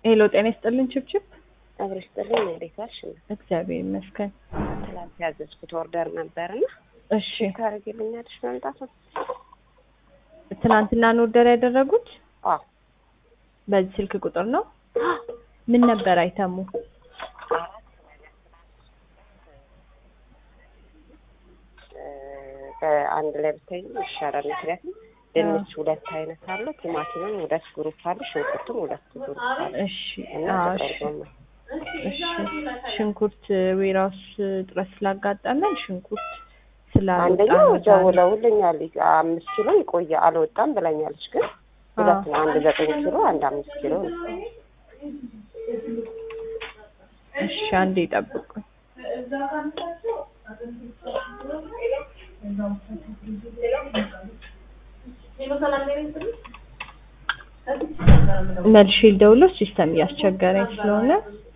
ሄሎ ጤና ይስጥልን ችብችብ። አብረሽ ጥልኝ እንዴት ዋልሽ? እግዚአብሔር ይመስገን። ትላንት ያዘዝኩት ኦርደር ነበርና እሺ ታደርጊልኛለሽ መምጣቱ? ትናንትና ነው ኦርደር ያደረጉት? አዎ በዚህ ስልክ ቁጥር ነው? ምን ነበር አይተሙ? በአንድ ላይ ብታይ ይሻላል። ምክንያቱም ድንች ሁለት አይነት አለ፣ ቲማቲምም ሁለት ግሩፕ አለ፣ ሽንኩርትም ሁለት ግሩፕ አለ እሺ እና አዎ፣ ጥቅል እሺ ጎመን እሺ ሽንኩርት ዌራውስ እጥረት ስላጋጠመን ሽንኩርት ስላልወጣ አንደኛው ነው ዛሬ። ደውለውልኛል አምስት ኪሎ ይቆየ አልወጣም ብላኛለች። ግን ሁለት ነው። አንድ ዘጠኝ ኪሎ አንድ አምስት ኪሎ ነው። እሺ አንዴ ጠብቁኝ። መልሼ ልደውልልሽ ሲስተም እያስቸገረኝ ስለሆነ